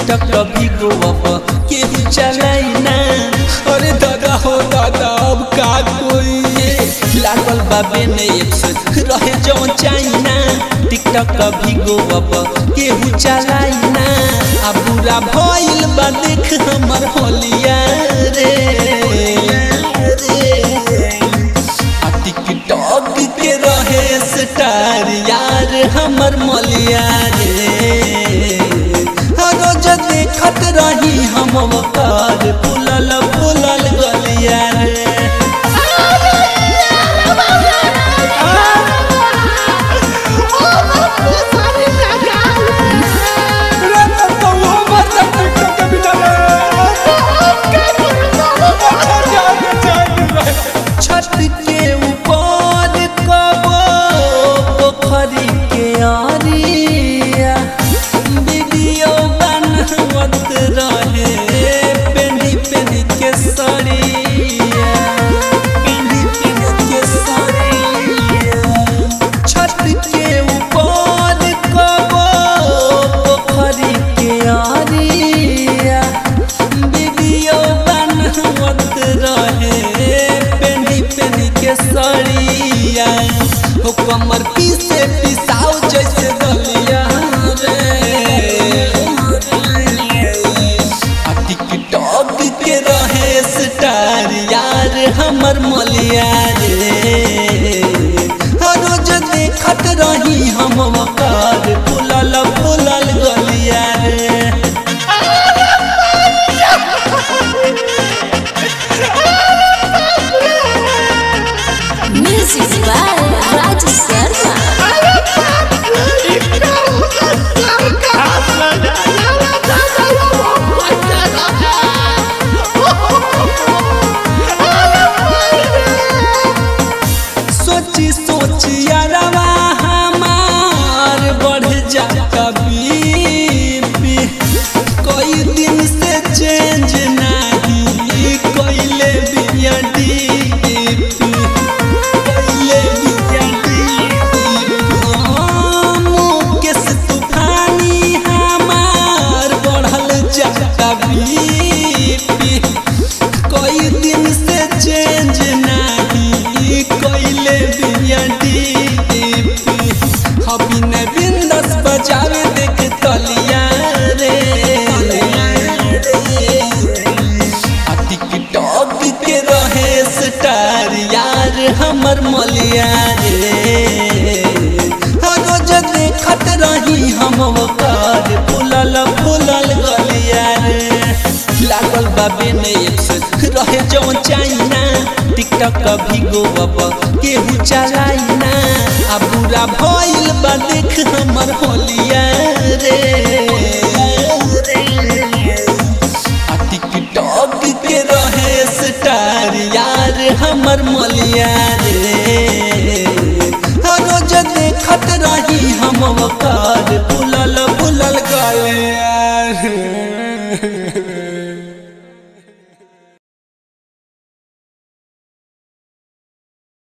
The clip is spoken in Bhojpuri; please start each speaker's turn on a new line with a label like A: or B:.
A: टिकटॉक कभी गोवा केहू चलाई ना अरे दादा हो दादा अब का कोई लागल बाबे ने एक से रहे जौन चाइना टिकटॉक कभी गोवा केहू चलाई ना आ बुरा भइल बा देख हमर होलिया रे आ टिकटॉक के रहे स्टार यार हमर मलिया रे आ रोज देखत रही हम ओकर फुलल फुलल गलिया रे छत के ऊपर कबो पोखरी के आरिया वीडियो बनवत रहे पेंडी पेंडी के सरिया पेंडी पेंडी के सरिया छत के ऊपर कबो पोखरी के आरिया वीडियो बनवत रहे पेंडी पेंडी के सरिया हो कमर पीसे पिसाओ जैसे दलिया रे आ टिकटॉक के रहे स्टार यार हमर मलिया रे हर रोज देखत रही हम ओकर फुलल फुलल गलिया रे
B: Music by Raj Sharma.
A: सोची सोची यारवा हमार बढ़ जाता बीपी कोई दिन से चेंज नहीं कोइले बिया डीपी कोइले बिया डीपी मुकेश तूफानी हमार बढ़ल जाता बीपी कोई दिन से चेंज नहीं कोइले बिया डीपी हबी ने बिंदस बजावे देख तलिया रे आ टिकटॉक के रहे स्टार यार हमर मलिया रे हर रोज देखत रही हम ओकर फुलल फुलल गलिया रे लागल बाबे ने एक से रहे जौन चाइना टिकटॉक कभी गोवा केहू चलाई ना आ बुरा भइल बा देख हमर होलिया रे आ टिकटॉक के रहे स्टार यार हमर मलिया रे हर रोज देखत रही हम ओकर फुलल फुलल गले